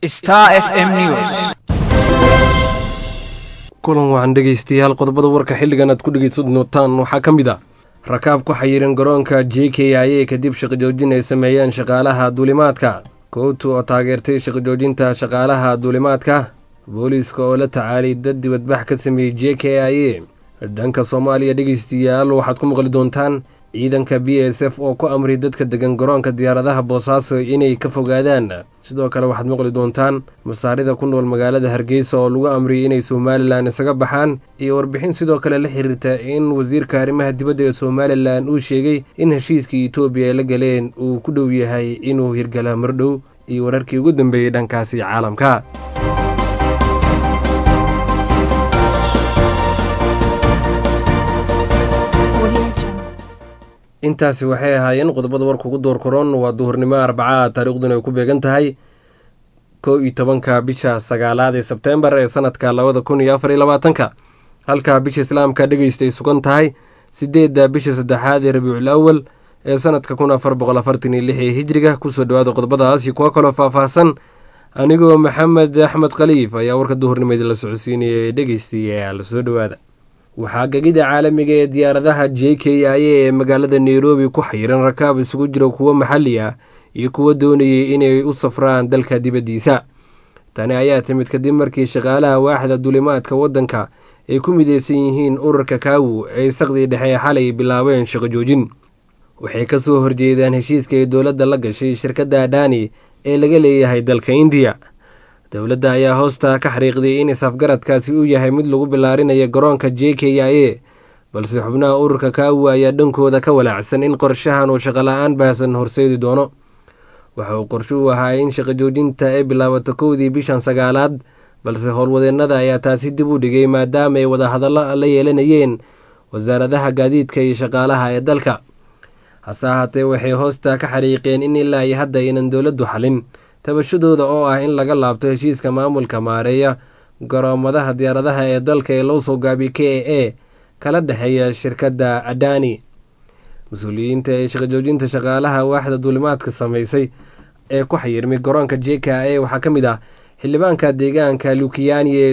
Star FM News. kulan waxaan dhegaystayaal qodobada warka xilligan aad ku dhegaysan doontaan waxaa ka mid ah rakaab ku xayiran garoonka j k i a kadib shaqo joojin ay sameeyeen shaqaalaha duulimaadka kootu oo taageertay shaqo joojinta shaqaalaha duulimaadka booliiska oo la tacaalay dad dibadbax ka sameeyey j k i a dhanka soomaaliya dhegaystayaal waxaad ku maqli doontaan ciidanka b s f oo ku amray dadka degan garoonka diyaaradaha boosaaso inay ka fogaadaan sidoo kale waxaad maqli doontaan masaarida ku nool magaalada hargeysa oo lagu amriyay inay somalilan isaga baxaan iyo warbixin sidoo kale la xiriirta in wasiirka arrimaha dibadda ee somalilan uu sheegay in heshiiskii etoobiya ay la galeen uu ku dhow yahay inuu hirgala mardhow iyo wararkii ugu dambeeyey dhankaasi caalamka intaasi waxay ahaayeen qodobada warka ugu door koron waa duhurnimo arbacaa taariikhduna ay ku beegan tahay kow iyo tobanka bisha sagaalaad ee sebteembar ee sanadka labada kun iyo afar iyo labaatanka halka bisha islaamka dhegeysta ay sugan tahay sideedda bisha saddexaad ee rabiicul awal ee sanadka kun afar boqol afartan iyo lix ee hijriga kusoo dhawaada qodobadaas iyo kuwo kaloo faahfaahsan anigoo maxamed axmed khaliif ayaa warka duhurnimada la socodsiinaya ee dhegeystayaal soo dhowaada waxaa gegida caalamiga ee diyaaradaha j k i a ee magaalada nairobi ku xayiran rakaab isugu jira kuwo maxalli ah iyo kuwo doonayay inay u safraan dalka dibaddiisa tani ayaa timid kadib markii shaqaalaha waaxda duulimaadka waddanka ay ku mideysan yihiin ururka kaawu ay saqdii dhexe xalay bilaabeen shaqo joojin waxay ka soo horjeedaan heshiiska ay dowladda la gashay shirkadda adani ee laga leeyahay dalka indiya dowladda ayaa hoosta ka xariiqday in isafgaradkaasi uu yahay mid lagu bilaarinayo garoonka j k i a balse xubnaha ururka kaawu ayaa dhankooda ka walaacsan in qorshahan uu shaqola-aan baahsan horseedi doono waxa uu qorsho u ahaa in shaqo joojinta ay bilaabato kowdii bishan sagaalaad balse howlwadeennada ayaa taasi dib u dhigay maadaama ay wadahadallo la yeelanayeen wasaaradaha gaadiidka iyo shaqaalaha ee dalka hase ahaatee waxay hoosta ka xariiqeen in ilaa iyo hadda aynan dowladdu xalin tabashadooda oo ah in laga laabto heshiiska maamulka maareeya garoomadaha diyaaradaha ee dalka ee loo soo gaabiyay k a a kala dhexeeya shirkadda adani mas-uuliyiinta ee shaqojoojinta shaqaalaha waaxda duulimaadka sameysay ee ku xayirmay garoonka j k a waxaa ka mid ah xildhibaanka deegaanka lukiyani ee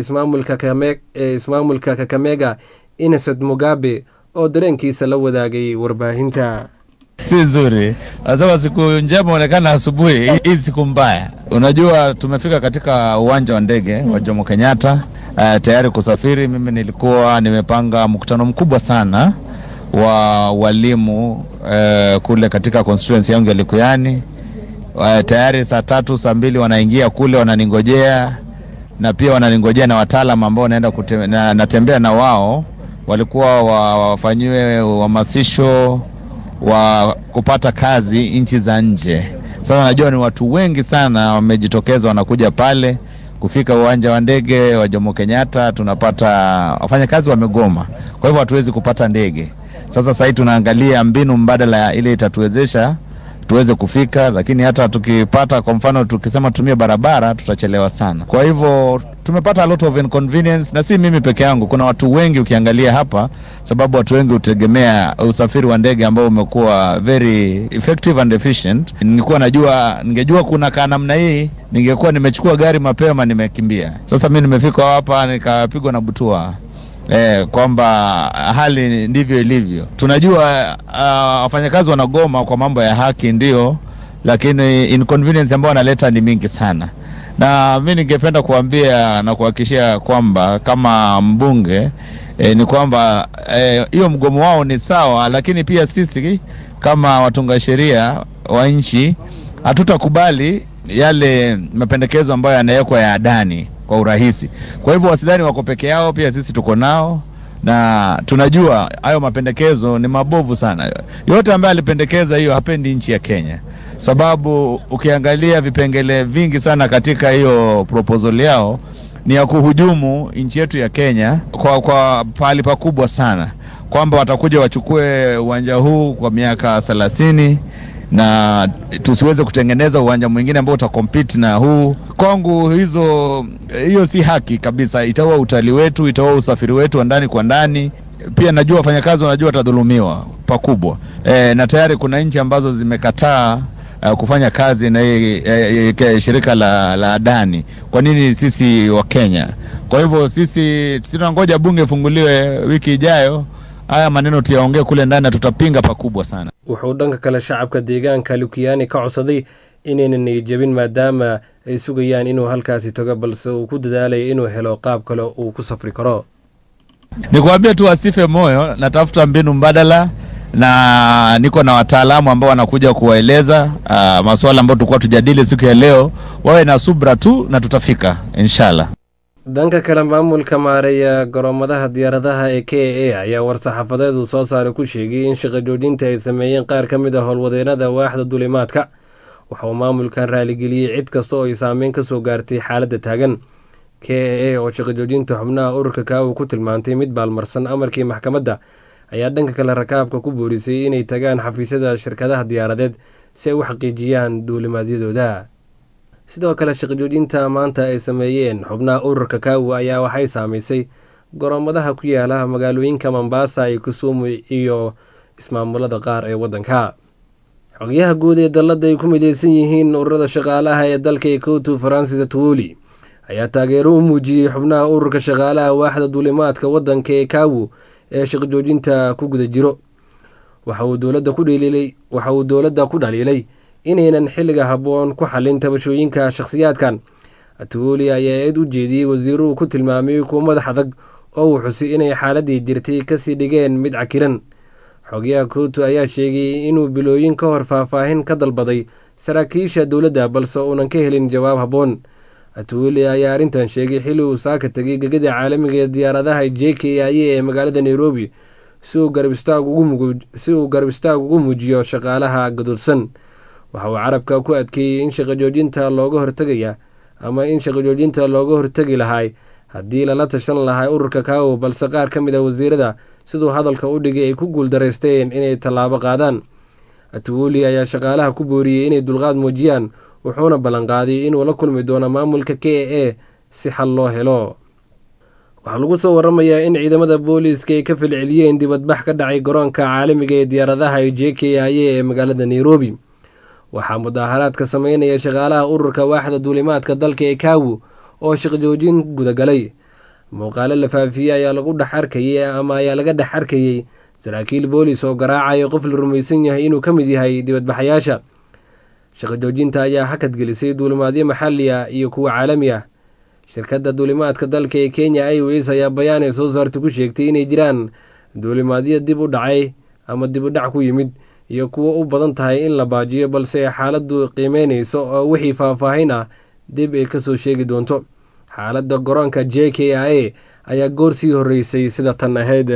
ee ismaamulka kakamega innocent mugabe oo dareenkiisa la wadaagay warbaahinta si nzuri. Anasema siku njema onekana asubuhi, hii siku mbaya. Unajua, tumefika katika uwanja wa ndege wa Jomo Kenyatta uh, tayari kusafiri. Mimi nilikuwa nimepanga mkutano mkubwa sana wa walimu uh, kule katika constituency yangu ya Likuyani. Uh, tayari saa tatu saa mbili wanaingia kule wananingojea, na pia wananingojea na wataalam ambao naenda kute, na, natembea na wao walikuwa wafanyiwe uhamasisho wa kupata kazi nchi za nje. Sasa najua ni watu wengi sana wamejitokeza, wanakuja pale. Kufika uwanja wa ndege wa Jomo Kenyatta, tunapata wafanyakazi wamegoma, kwa hivyo hatuwezi kupata ndege. Sasa sahii tunaangalia mbinu mbadala ile itatuwezesha tuweze kufika, lakini hata tukipata, kwa mfano, tukisema tumie barabara tutachelewa sana. Kwa hivyo tumepata a lot of inconvenience, na si mimi peke yangu, kuna watu wengi ukiangalia hapa, sababu watu wengi hutegemea usafiri wa ndege ambao umekuwa very effective and efficient. Nilikuwa najua, ningejua kuna kaa namna hii, ningekuwa nimechukua gari mapema, nimekimbia. Sasa mi nimefika hapa nikapigwa na butua Eh, kwamba hali ndivyo ilivyo. Tunajua wafanyakazi uh, wanagoma kwa mambo ya haki ndio, lakini inconvenience ambayo wanaleta ni mingi sana, na mi ningependa kuambia na kuhakikishia kwamba kama mbunge eh, ni kwamba hiyo eh, mgomo wao ni sawa, lakini pia sisi kama watunga sheria wa nchi hatutakubali yale mapendekezo ambayo yanawekwa ya Adani kwa urahisi. Kwa hivyo wasidhani wako peke yao, pia sisi tuko nao na tunajua hayo mapendekezo ni mabovu sana. Yote ambaye alipendekeza hiyo hapendi nchi ya Kenya, sababu ukiangalia vipengele vingi sana katika hiyo proposal yao ni ya kuhujumu nchi yetu ya Kenya kwa, kwa pahali pakubwa sana, kwamba watakuja wachukue uwanja huu kwa miaka thelathini na tusiweze kutengeneza uwanja mwingine ambao utakompete na huu. Kwangu hizo hiyo si haki kabisa, itaua utalii wetu, itaua usafiri wetu wa ndani kwa ndani. Pia najua wafanyakazi wanajua watadhulumiwa pakubwa e, na tayari kuna nchi ambazo zimekataa uh, kufanya kazi na hii eh, eh, shirika la, la Adani. Kwa nini sisi wa Kenya? Kwa hivyo sisi tunangoja bunge ifunguliwe wiki ijayo, haya maneno tuyaongee kule ndani na tutapinga pakubwa sana. wuxuu dhanka kale shacabka deegaanka lukiyaani ka codsaday inaynan niyadjabin maadaama ay sugayaan inuu halkaasi tago balse uu ku dadaalaya inuu helo qaab kale uu ku safri karo Nikuambie tu wasife moyo, natafuta mbinu mbadala na niko na wataalamu ambao wanakuja kuwaeleza uh, masuala ambayo tulikuwa tujadili siku ya leo. Wawe na subra tu na tutafika inshallah. dhanka kale maamulka maareeya garoomadaha diyaaradaha ee k a ayaa war-saxaafadeed uu soo saaray ku sheegay in shaqo joojinta ay sameeyeen qaar ka mid a howlwadeenada waaxda dulimaadka waxa uu maamulkan raaligeliyey cid kasta oo ay saameyn ka soo gaartay xaaladda taagan k a a oo shaqo joojinta xubnaha ururka kaawu ku tilmaantay mid baalmarsan amarkii maxkamadda ayaa dhanka kale rakaabka ku boorisay inay tagaan xafiisyada shirkadaha diyaaradeed si ay u xaqiijiyaan duulimaadyadooda sidoo kale shaqo joojinta maanta ay sameeyeen xubnaha ururka kaawu ayaa waxay saamaysay garoomadaha ku yaala magaalooyinka mombasa iyo kisumu iyo ismaamulada qaar ee waddanka xogayaha guud ee dalladda ay ku mideysan yihiin ururada shaqaalaha ee dalka ekoto francis atwoli ayaa taageero u muujiyey xubnaha ururka shaqaalaha waaxda duulimaadka waddanka ee kaawu ee shaqo joojinta ku guda jiro waxa uu dowladda ku dhaliilay waxa uu dowladda ku dhaliilay inaynan xilliga habboon ku xallin tabashooyinka shakhsiyaadkan atwoli ayaa eed u jeediyey wasiiruhu ku tilmaamay kuwo madax adag oo uu xusay inay xaaladii jirtay kasii dhigeen mid cakiran xogayaha kooto ayaa sheegay inuu bilooyin ka hor faahfaahin ka dalbaday saraakiisha dowladda balse uunan ka helin jawaab habboon atwoli ayaa arrintan sheegay xilli uu saaka tegay gegada caalamiga ee diyaaradaha j k i a ee magaalada nairobi si uu garab istaag ugu muujiyo shaqaalaha gadulsan waxa uu carabka ku adkeeyey in shaqo joojinta looga hortegaya ama in shaqo joojinta looga hortegi lahay haddii lala tashan lahay ururka kaawo balse qaar ka mid a wasiirada siduu hadalka u dhigay ay ku guuldaraysteen inay tallaabo qaadaan atwoli ayaa shaqaalaha ku booriyey inay dulqaad muujiyaan wuxuuna ballanqaaday inuu la kulmi doono maamulka k a a si xal loo helo waxaa lagu soo waramayaa in ciidamada booliiska ay ka falceliyeen dibadbax ka dhacay garoonka caalamiga ee diyaaradaha ee j k i a ee magaalada nairobi waxaa mudaaharaadka sameynaya shaqaalaha ururka waaxda duulimaadka dalka ee kaawu oo shaqo joojin gudagalay muuqaalo la faafiyey ayaa lagu dhex arkayey ama ayaa laga dhex arkayey saraakiil boolis oo garaacaya qof la rumaysan yahay inuu ka mid yahay dibadbaxayaasha shaqo joojinta ayaa hakad gelisay duulimaadyo maxalli ah iyo kuwa caalami ah shirkadda duulimaadka dalka ee kenya iws ayaa bayaan ay soo saartay ku sheegtay inay jiraan duulimaadyo dib u dhacay ama dib u dhac ku yimid iyo kuwo u badan tahay in la baajiyo balse xaaladdu qiimeynayso oo wixii faahfaahin ah dib ay kasoo sheegi doonto xaaladda garoonka j k i a ayaa goor sii horreysay sida tan ahayd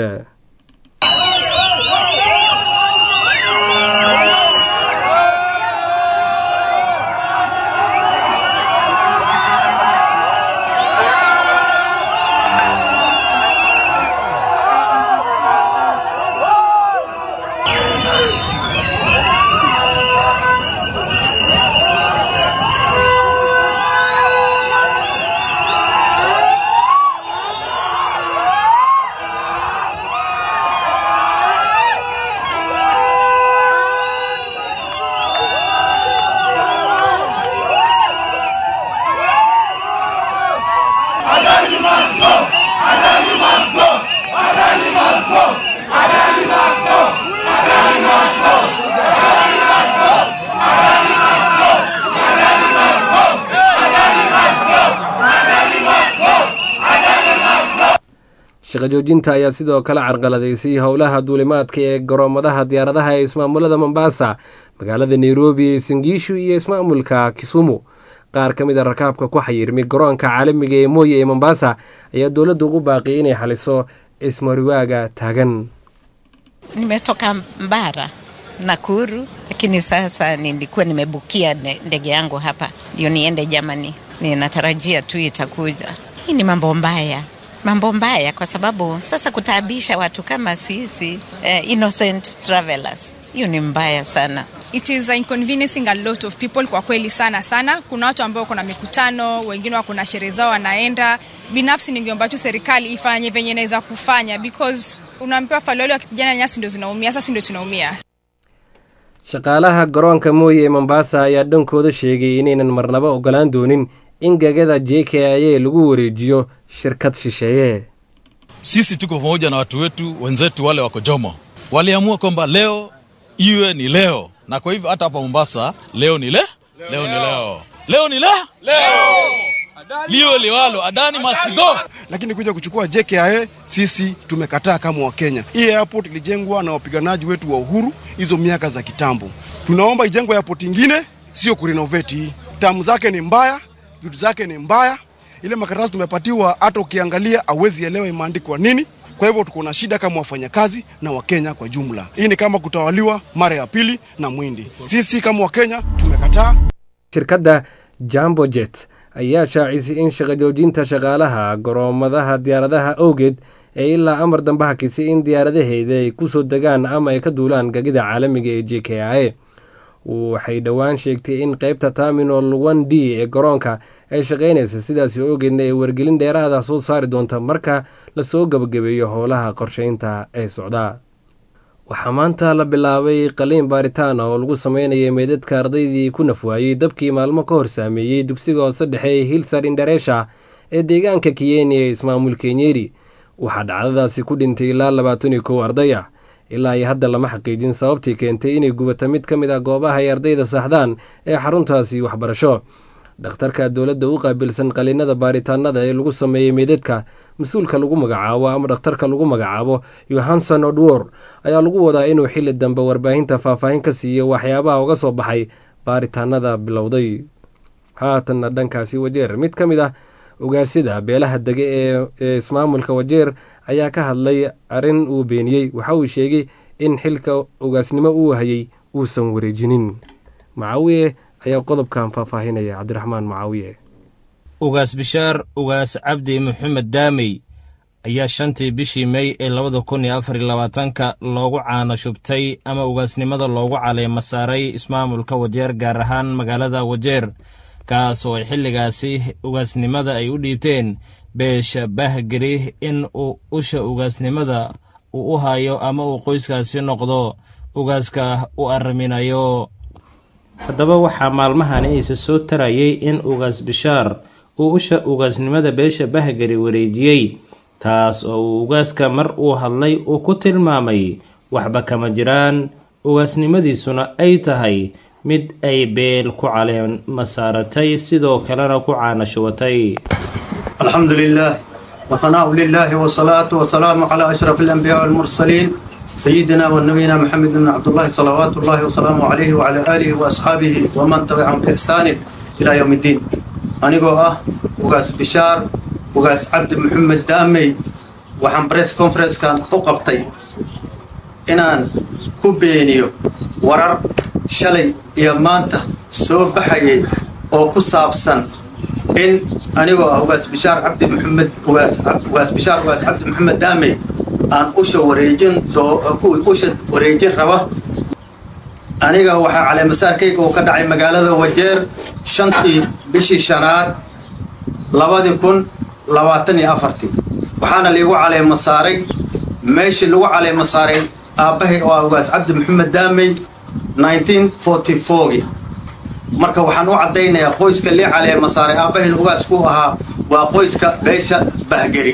shaqo joojinta ayaa sidoo kale carqaladaysay howlaha duulimaadka ee garoomadaha diyaaradaha ee ismaamulada mombasa magaalada nairobi ee sangiishu iyo ismaamulka kisumu qaar ka mid a rakaabka ku xayirmay garoonka caalamiga ee mooye ee mombasa ayaa dowladda ugu baaqiyay inay xaliso ismariwaaga taagan Nimetoka Mbara Nakuru, lakini sasa nilikuwa nimebukia ne- ndege yangu hapa ndio niende Germany. Ninatarajia tu itakuja. Hii ni mambo mbaya, mambo mbaya kwa sababu sasa kutaabisha watu kama sisi eh, innocent travelers, hiyo ni mbaya sana. it is inconveniencing a lot of people kwa kweli sana sana kuna watu ambao kuna mikutano wengine wako na sherehe zao wanaenda binafsi ningeomba tu serikali ifanye venye inaweza kufanya because unaambiwa faloli wakipigana nyasi ndio zinaumia sasa ndio tunaumia shaqaalaha garoonka mooye ee mombasa ayaa dhankooda sheegay inaynan marnaba ogolaan doonin in gegada j k i a lagu wareejiyo shirkad shisheeye sisi tuko pamoja na watu wetu wenzetu wale wako Jomo, waliamua kwamba leo iwe ni leo, na kwa hivyo hata hapa Mombasa leo ni le leo ni leo leo ni le liwe liwalo, Adani must go. lakini kuja kuchukua JKIA sisi tumekataa kama Wakenya. Hii airport ilijengwa na wapiganaji wetu wa uhuru hizo miaka za kitambo. Tunaomba ijengwe airport ingine, sio kurenovate hii. Tamu zake ni mbaya, vitu zake ni mbaya. Ile makaratasi tumepatiwa, hata ukiangalia hauwezi elewa imeandikwa nini. Kwa hivyo tuko na shida kama wafanyakazi na Wakenya kwa jumla. Hii ni kama kutawaliwa mara ya pili na Mwindi. Sisi kama Wakenya tumekataa. shirkadda jambo jet ayaa shaacisay in shaqo joojinta shaqaalaha garoomadaha diyaaradaha awgeed ee ilaa amar dambe hakisay in diyaaradaheeda ay ku soo degaan ama ay ka duulaan gagida caalamiga ee j k i a waxay dhowaan sheegtay in qeybta terminal one d ee garoonka ay shaqaynaysa sidaasi awgeedna ay wargelin dheeraada soo saari doonta marka lasoo gebagabeeyo howlaha qorsheynta ee socdaa waxaa maanta la bilaabay qaliin baaritaan ah oo lagu sameynayay meydadka ardaydii ku nafwaayey dabkii maalmo ka hor saameeyey dugsiga hoose dhexe ee hilsar indareesha ee deegaanka kiyeni ee ismaamul kenyeri waxaa dhacdadaasi ku dhintay ilaa labaatan iyo kow arday ah ilaa iyo hadda lama xaqiijin sababtii keentay inay gubata mid ka mid ah goobaha ay ardayda saxdaan ee xaruntaasi waxbarasho dhakhtarka dowladda u qaabilsan qaliinada baaritaanada ee lagu sameeyey meydadka mas-uulka lagu magacaabo ama dhakhtarka lagu magacaabo yohanson odwor ayaa lagu wadaa inuu xili dambe warbaahinta faahfaahin ka siiyo waxyaabaha uga soo baxay baaritaanada bilowday haatanna dhankaasi wajeer mid ka mid ah ogaasyada beelaha dege ee ismaamulka wajeer ayaa ka hadlay arrin uu beeniyey waxa uu sheegay in xilka ogaasnimo uu hayay uusan wareejinin macawiye ayaa qodobkan faahfaahinaya cabdiraxmaan macaawiye ugaas bishaar ugaas cabdi maxamed daamey ayaa shantii bishii mey ee labada kun iyo afar iyo labaatanka loogu caano shubtay ama ugaasnimada loogu caleema saaray ismaamulka wajeer gaar ahaan magaalada wajeer kaas oo ay xilligaasi ugaasnimada ay u dhiibteen beesha bahgeri in uu usha ugaasnimada uu u hayo ama uu qoyskaasi noqdo ugaaska u arriminayo haddaba waxaa maalmahani isa soo tarayay in ugaas bishaar uu usha ugaasnimada beesha bahgari wareejiyey taas oo uu ugaaska mar uu hadlay uu ku tilmaamay waxba kama jiraan ugaasnimadiisuna ay tahay mid ay beel ku caleema saaratay sidoo kalena ku caanashubatay الحمد لله وثناء لله والصلاة والسلام على أشرف الأنبياء والمرسلين سيدنا ونبينا محمد بن عبد الله صلوات الله وسلامه عليه وعلى آله وأصحابه ومن تبعهم بإحسان إلى يوم الدين أنيقو أه وقاس بشار وقاس عبد محمد دامي وحن بريس كونفرنس كان أقبطي إنان كوبينيو ورر شلي يا مانتا سو بحيي أو كسابسن in anigoo ah ugaas bishaar cabdi maxamed ugaas bishaar ugaas cabdi maxamed daame aan usha wareejin usha wareejin raba aniga waxaa caleemasaarkayga uu ka dhacay magaalada wajeer shantii bishii shanaad labadii kun labaatan iyo afartii waxaana liigu caleema saaray meeshii lagu caleema saaray aabbahay oo ah ugaas cabdi maxamed daamey 1944 marka waxaan u caddaynayaa qoyska lii caleema saaray aabbahin ugaasku ahaa waa qoyska beesha bahgeri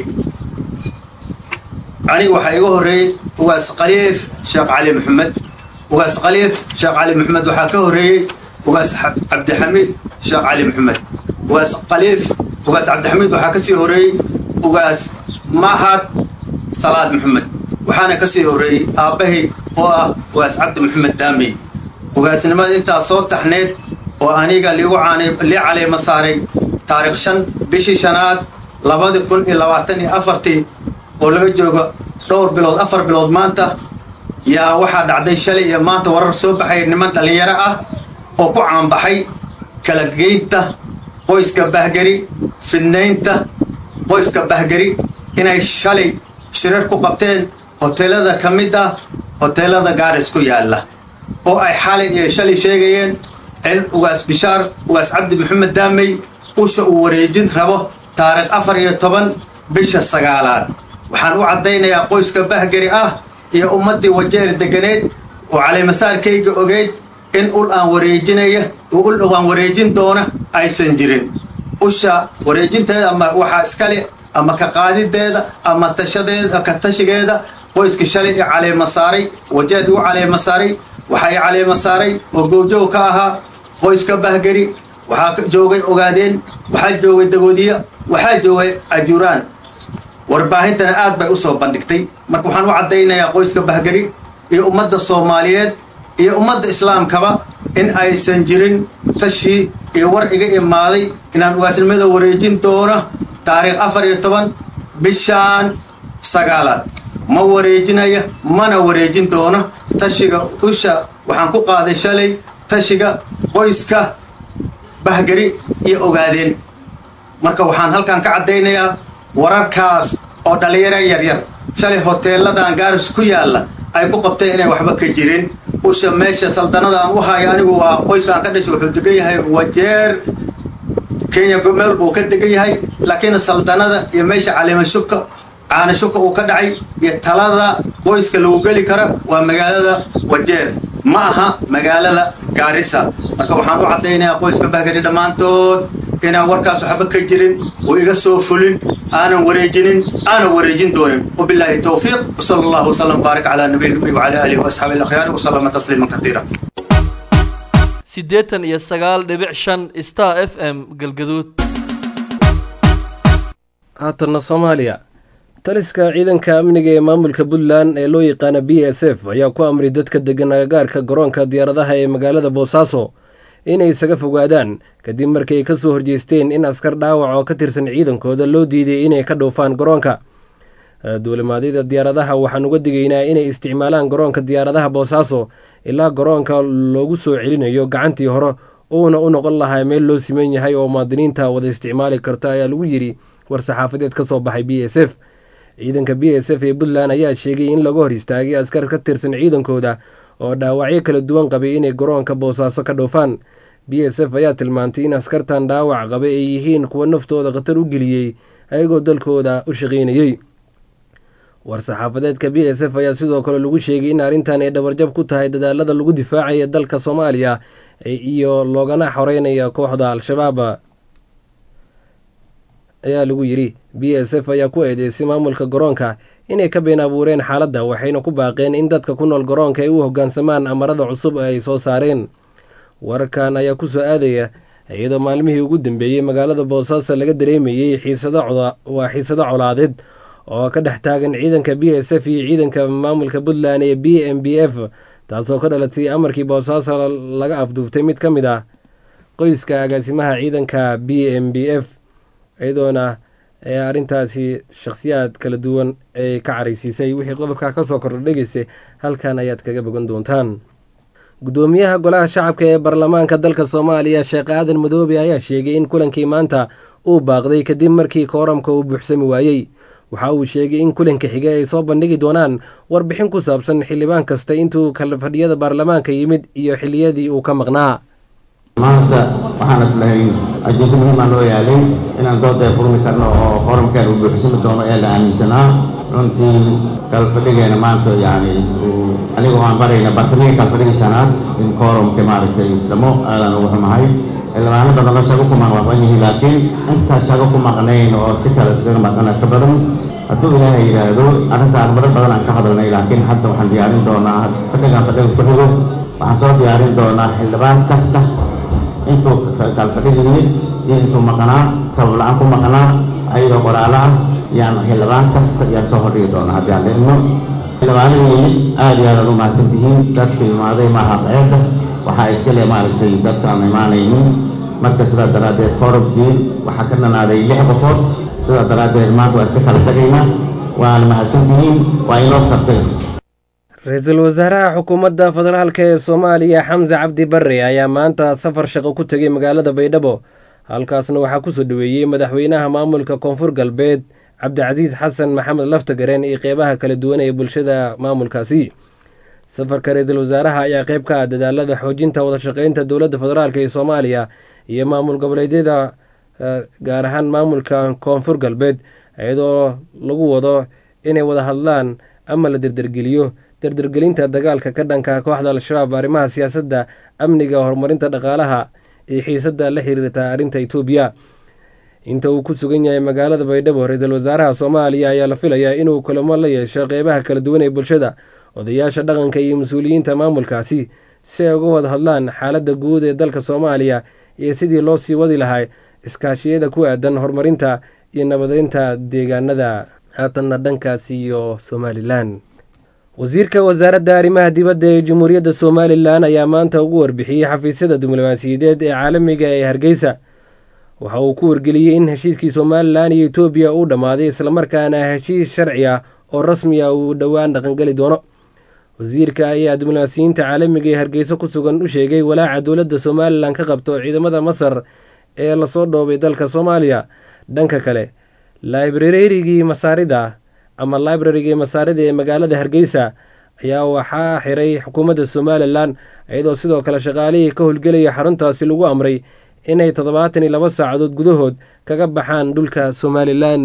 aniga waxaa iga horreeyey ugaas khaliif sheekh cali maxamed ugaas khaliif sheekh cali maxamed waxaa ka horreeyey ugaas cabdixamiid sheekh cali maxamed ugaas khaliif ugaas cabdixamiid waxaa ka sii horreeyey ugaas mahad salaad maxamed waxaana ka sii horreeyey aabbahay oo ah ugaas cabdi maxamed daamey ugaasnimada intaas soo taxneed oo aniga liigu lii caleema saaray taarikh shan bishii shanaad labadi kun iyo labaatan iyo afartii oo laga joogo dhowr bilood afar bilood maanta yaa waxaa dhacday shalay iyo maanta warar soo baxay niman dhallinyaro ah oo ku caanbaxay kala geynta qoyska bahgeri fidnaynta qoyska bahgeri inay shalay shirar ku qabteen hoteelada ka mid ah hoteelada gaaris ku yaalla oo ay xalay iyo shalay sheegayeen in ugaas bishaar ugaas cabdi maxamed daamey usha uu wareejin rabo taarikh afar iyo toban bisha sagaalaad waxaan u caddaynayaa qoyska bahgeri ah iyo ummaddii wajeer deganeed oo caleemasaarkayga ogeyd in ul aan wareejinaya ul aan wareejin doona aysan jirin usha wareejinteeda ama waxaa iskale ama ka qaadideeda ama tashadeeda ka tashigeeda qoyska shalay i caleema saaray wajeed u caleema saaray waxaa i caleema saaray oo goobjoog ka ahaa qoyska bahgari waxaa joogay ogaadeen waxaa joogay dagoodiya waxaa joogay ajuraan warbaahintana aad bay u soo bandhigtay marka waxaan u caddaynayaa qoyska bahgari iyo ummadda soomaaliyeed iyo ummadda islaamkaba in aysan jirin tashii iyo war iga imaaday inaan ugaasnimada wareejin doono taariikh afar iyo toban bishaan sagaalaad ma wareejinaya mana wareejin doono tashiga usha waxaan ku qaaday shalay tashiga qoyska bahgari iyo ogaadeen marka waxaan halkan ka caddaynayaa wararkaas oo dhallinyaro yaryar shalay hoteeladan gaaris ku yaalla ay ku qabteen inay waxba ka jirin usha meesha saldanadaan u hayo anigu waa qoyskaan ka dhashay wuxuu degan yahay wajeer kenya meel buu ka degan yahay laakiin saldanada iyo meesha caleemashubka caanashubka uu ka dhacay iyo talada qoyska lagu geli kara waa magaalada wajeer ma aha magaalada gaarisa marka waxaan u caddaynayaa qoyska bahgari dhammaantood inaan warkaas waxba ka jirin oo iga soo fulin aanan wareejinin aanan wareejin doonin wabilaahi towfiiq wsala allahu wasalam baarik calaa nabiy nabi wacala aalihi waasxaabi alakhyaari wasalama tasliiman katiira siddeetan iyo sagaal dhibic shan star f m galgaduud haatanna soomaaliya taliska ciidanka amniga ee maamulka puntland ee loo yaqaana b s f ayaa ku amray dadka degan agagaarka garoonka diyaaradaha ee magaalada boosaaso inay isaga fogaadaan kadib markii ay ka soo horjeesteen in askar dhaawac oo ka tirsan ciidankooda loo diiday inay ka dhoofaan garoonka duulimaadyada diyaaradaha waxaan uga digaynaa inay isticmaalaan garoonka diyaaradaha boosaaso ilaa garoonka loogu soo celinayo gacantii hore uuna u noqon lahaa meel loo siman yahay oo muwaadiniinta wada isticmaali karta ayaa lagu yidhi war-saxaafadeed ka soo baxay b s f ciidanka b s f ee puntland ayaa sheegay in laga hor istaagay askar ka tirsan ciidankooda oo dhaawacyo kala duwan qabay inay garoonka boosaaso ka dhoofaan b s f ayaa tilmaantay in askartan dhaawac qabay ay yihiin kuwa naftooda khatar u geliyey ayagoo dalkooda u shaqaynayey war-saxaafadeedka b s f ayaa sidoo kale lagu sheegay in arrintan ay dhabarjab ku tahay dadaalada lagu difaacaya dalka soomaaliya iyo loogana xoreynaya kooxda al-shabaab ayaa lagu yidhi b s f ayaa ku eedeysay maamulka garoonka inay ka been abuureen xaaladda waxayna ku baaqeen in dadka ku nool garoonka ay u hoggaansamaan amarada cusub ee ay soo saareen wararkan ayaa ku soo aadaya iyadoo maalmihii ugu dambeeyey magaalada boosaaso laga dareemayey waa xiisado colaadeed oo ka dhex taagan ciidanka b s f iyo ciidanka maamulka puntland ee b m b f taasoo ka dhalatay amarkii boosaaso laga afduuftay mid ka mid ah qoyska agaasimaha ciidanka b m b f iyadoona arrintaasi shakhsiyaad kala duwan ay ka caraysiisay wixii qodobka ka soo kordha dhegeysa halkan ayaad kaga bogan doontaan guddoomiyaha golaha shacabka ee baarlamaanka dalka soomaaliya sheekh aadan madoobe ayaa sheegay in kulankii maanta uu baaqday kadib markii kooramka uu buuxsami waayey waxa uu sheegay in kulanka xige ay soo bandhigi doonaan warbixin ku saabsan xildhibaan kasta intuu kala fadhiyada baarlamaanka yimid iyo xiliyadii uu ka maqnaa maanta waxaan islahayn ajeedo muhiimaa noo yaalay inaan dooda furmi karno oo kooramkaan uu buuxsami doono ee la aaminsanaa runtii kalfadhigeena maanta yani aniga waan barayna bartamiga kalfadhiga shanaad in kooramka maaragtay islamo aadaan ugu xumahay xildhibaano badan oo shago ku maqmaqan yihiin laakiin intaa shago ku maqnayn oo si kale iskaga maqana ka badan hadduu ilaahay yidhaahdo arrintaan marar badan aan ka hadalnay laakiin hadda waxaan diyaarin doonaa fadhigaan fadhiga ku xigo waxaan soo diyaarin doonaa xildhibaan kasta intuu kalfadhiga yimid iyo intuu maqnaa sabab la-aan ku maqnaa ayadoo qoraalo ah yaan xildhibaan kasta yaa soo hordhigi doonaa haddii aan leedno xildhibaanada yimid aad iyo aad aad u mahadsan tihiin dadka imaaday maaha ceebka waxaa iska le maaragtay dadka aan imaanaynin marka sidaa daraaddeed koorabkii waxaa ka dhanaaday lix qofood sidaa daraaddeed maanta waa iska kala tegaynaa waana mahadsan tihiin waa inoo sartay ra-iisul wasaaraha xukuumadda federaalk ee soomaaliya xamse cabdi barre ayaa maanta safar shaqo ku tegay magaalada baydhabo halkaasna waxaa kusoo dhoweeyey madaxweynaha maamulka koonfur galbeed cabdicasiis xasan maxamed laftagareen iyo qeybaha kala duwan ee bulshada maamulkaasi safarka ra-iisul wasaaraha ayaa qeyb ka ah dadaalada xoojinta wadashaqeynta dowladda federaalk ee soomaaliya iyo maamul goboleedyada gaar ahaan maamulka koonfur galbeed iyadoo lagu wado inay wada hadlaan ama la derdergeliyo dardargelinta dagaalka ka dhanka kooxda al-shabaab arrimaha siyaasadda amniga horumarinta dhaqaalaha iyo xiisadda la xiriirta arrinta etoobiya inta uu ku sugan yahay magaalada baydhabo ra-iisul wasaaraha soomaaliya ayaa la filayaa inuu kulamo la yeesho qeybaha kala duwan ee bulshada odayaasha dhaqanka iyo mas-uuliyiinta maamulkaasi si ay uga wada hadlaan xaaladda guud ee dalka soomaaliya iyo sidii loo sii wadi lahaa iskaashiyada ku aadan horumarinta iyo nabadeynta deegaanada haatanna dhankaas iyo somalilan wasiirka wasaaradda arrimaha dibadda ee jamhuuriyadda somalilan ayaa maanta ugu warbixiyey xafiisyada diblomaasiyadeed ee caalamiga ee hargeysa waxa uu ku wargeliyey in heshiiskii somalilan iyo etoobiya uu dhammaaday islamarkaana heshiis sharci ah oo rasmi ah uu dhowaan dhaqangeli doono wasiirka ayaa diblomaasiyiinta caalamiga ee hargeysa ku sugan u sheegay walaaca dowladda somalilan ka qabto ciidamada masar ee lasoo dhoobay dalka soomaaliya dhanka kale laibrarigii masaarida ama librarigii masaarida ee magaalada hargeysa ayaa waxaa xiray xukuumadda somalilan iyadoo sidoo kale shaqaalihii ka howlgelaya xaruntaasi lagu amray inay toddobaatan iyo laba saacadood gudahood kaga baxaan dhulka somalilan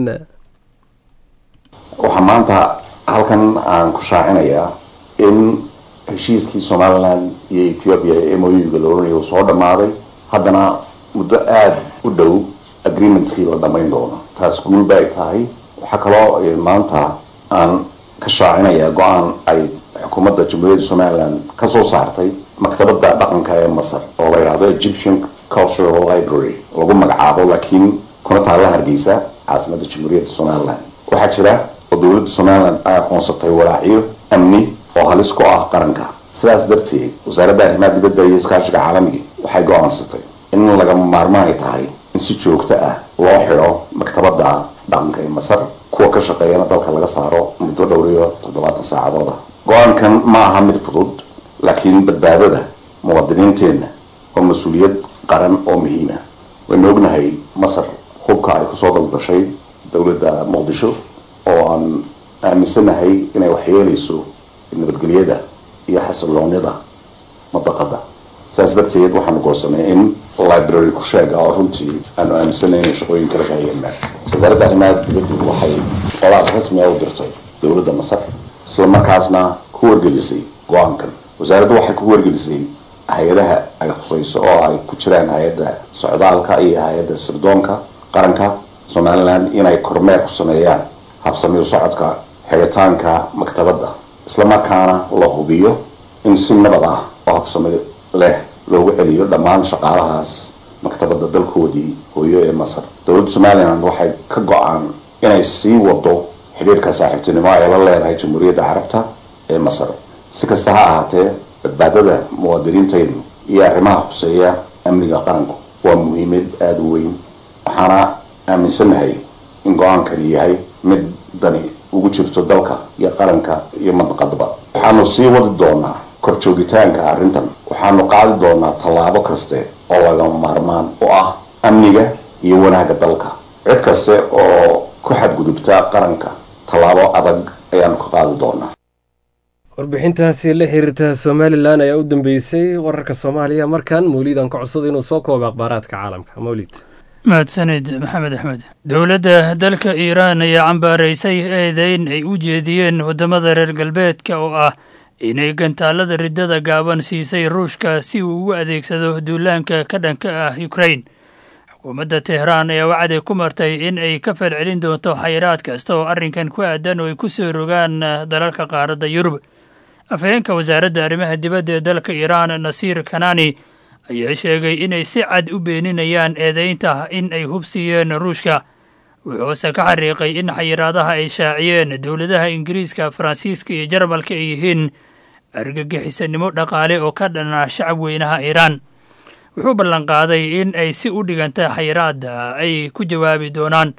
waxaa maanta halkan aan ku shaacinayaa in heshiiskii somalilan iyo ethiopia ee moyuga la oranayo uu soo dhammaaday haddana muddo aada u dhow agreementkii la dhammayn doono taas guul ba ay tahay waxaa kaloo maanta aan ka shaacinayaa go-aan ay xukuumadda jamhuuriyadda somalilan ka soo saartay maktabadda dhaqanka ee masar oo la yidhaahdo egyptian cultural library lagu magacaabo laakiin kuna taalla hargeysa caasimadda jamhuuriyadda somalilan waxaa jira oo dowladda somalilan ay aqoonsatay walaacyo amni oo halis ku ah qaranka sidaas darteed wasaaradda arrimaha dibadda iyo iskaashiga caalamiga waxay go-aansatay in lagama maarmaan ay tahay in si joogto ah loo xidho maktabadda dhaqanka ee masar kuwa ka shaqeeyana dalka laga saaro muddo dhowr iyo toddobaatan saacadood ah go-aankan ma aha mid fudud laakiin badbaadada muwaadiniinteenna waa mas-uuliyad qaran oo muhiima waynu ognahay masar hubka ay kusoo daldashay dowladda muqdisho oo aan aaminsanahay inay waxyeelayso nabadgelyada iyo xasiloonida madaqada saas darteed waxaanu goosanay in library ku sheega oo runtii aanu aaminsanay inay shaqooyin kala kahayeennaa wasaaradda arrimaha dibaddu waxay qolaad rasmi ah u dirtay dowladda masar isla markaasna ku wargelisay go-aankan wasaaraddu waxay ku wargelisay hay-adaha ay khusayso oo ay ku jiraan hay-adda socdaalka iyo hay-adda sirdoonka qaranka somalilan inay kormeer ku sameeyaan habsamiyo socodka xidhitaanka maktabadda islamarkaana la hubiyo in si nabad ah oo habsami leh loogu celiyo dhammaan shaqaalahaas maktabadda dalkoodii hooyo ee masar dowladda somalilan waxay ka go-aan inay sii wado xidhiirka saaxiibtinimo ay la leedahay jamhuuriyadda carabta ee masar si kasta ha ahaatee badbaadada muwaadiniintaynu iyo arrimaha khuseeya amniga qaranku waa muhiimad aada u weyn waxaana aaminsanahay in go-aankani yahay mid dani ugu jirto dalka iyo qaranka iyo madaqadaba waxaanu sii wadi doonaa kor joogitaanka arrintan waxaanu qaadi doonaa tallaabo kaste oo lagama maarmaan u ah amniga iyo wanaagga dalka cid kaste oo ku xadgudubta qaranka tallaabo adag ayaanu ka qaadi doonaa warbixintaasi la xiriirta somalilan ayaa u dambeysay wararka soomaaliya markan mawliidan ka codsada inuu soo koobo akhbaaraadka caalamka mawlid mahadsanid maxamed axmed dowladda dalka iiraan ayaa cambaaraysay eedeyn ay u jeediyeen waddamada reer galbeedka oo ah inay gantaalada riddada gaaban siisay ruushka si uu ugu adeegsado duulaanka ka dhanka ah ukrain xukuumadda tehraan ayaa wacdi ku martay in ay ka falcelin doonto xayiraad kasta oo arrinkan ku aadan oo ay ku soo rogaan dalalka qaaradda yurub afhayeenka wasaaradda arrimaha dibadda ee dalka iiraan nasiir kanani ayaa sheegay inay si cad u beeninayaan eedeynta in ay hubsiiyeen ruushka wuxuuse ka xariiqay in xayiraadaha ay shaaciyeen dowladaha ingiriiska faransiiska iyo jarmalka ay yihiin argagixisanimo dhaqaale oo ka dhana shacab weynaha iiraan wuxuu ballanqaaday in ay si u dhiganta xayiraada ay ku jawaabi doonaan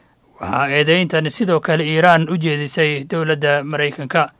waxaa eedeyntan sidoo kale iiraan u jeedisay dowladda maraykanka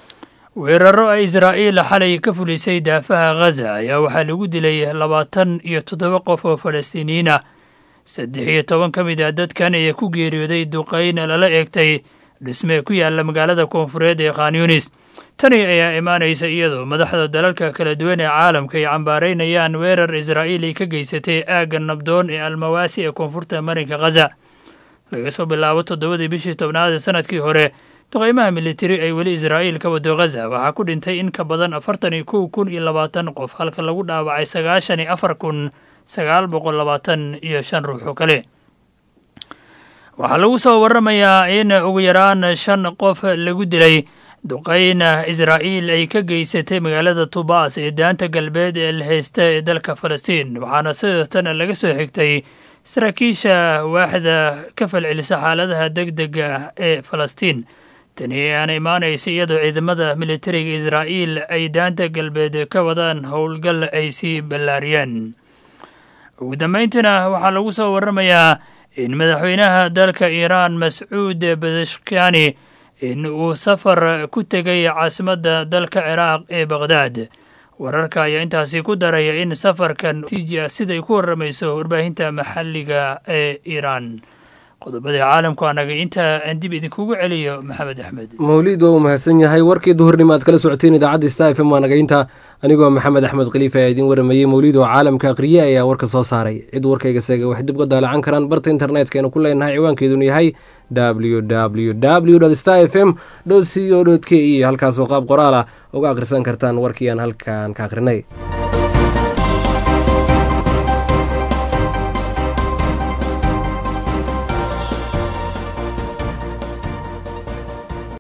weeraro ay israa'iil xalay ka fulisay daafaha ghaza ayaa waxaa lagu dilay labaatan iyo toddoba qof oo falastiiniyiin ah saddex iyo toban ka mid a dadkan ayaa ku geeriyooday duqayn lala eegtay dhisme ku yaalla magaalada koonfureed ee khanyunis tani ayaa imaanaysa iyadoo madaxda dalalka kala duwan ee caalamka ay cambaaraynayaan weerar israa'iil ay ka geysatay aagga nabdoon ee almawaasi ee koonfurta marinka ghaza laga soo bilaabo toddobadii bishii tobnaad ee sanadkii hore duqeymaha militari ay weli israa'iil ka wado ghaza waxaa ku dhintay in ka badan afartan iyo kow kun iyo labaatan qof halka lagu dhaawacay sagaashan iyo afar kun sagaal boqol labaatan iyo shan ruux oo kale waxaa lagu soo waramayaa in ugu yaraan shan qof lagu dilay duqeyna israa'iil ay ka geysatay magaalada tubaas ee daanta galbeed ee la haysta ee dalka falastiin waxaana sidaastan laga soo xigtay saraakiisha waaxda ka falcelisa xaaladaha deg dega ee falastiin tani ayaana imaanaysa iyadoo ciidamada militariga israa'iil ay daanta galbeed ka wadaan howlgal ay sii ballaariyeen ugu dambayntiina waxaa lagu soo waramayaa in madaxweynaha dalka iiraan mascuud badashkani in uu safar ku tegay caasimadda dalka ciraaq ee baqhdaad wararka ayaa intaasi ku daraya in safarkan tiiji siday ku warramayso warbaahinta maxalliga ee iiraan qodobada caalamku anaga inta aan dib idinkugu celiyo maxamed axmed mawliid waa uu mahadsan yahay warkii duhurnimo aad kala socoteen idaacadda sta f m waa nagaynta anigoo maxamed axmed khaliif ayaa idiin waramayey mawliid oo caalamka aqriye ayaa warka soo saaray cid warkayga seega waxay dib uga daalacan karaan barta internetka aynu ku leenahay ciwaankeeduna yahay w w w sta f m co k e halkaasoo qaab qoraal ah uga akhrisan kartaan warkii aan halkan ka akhrinay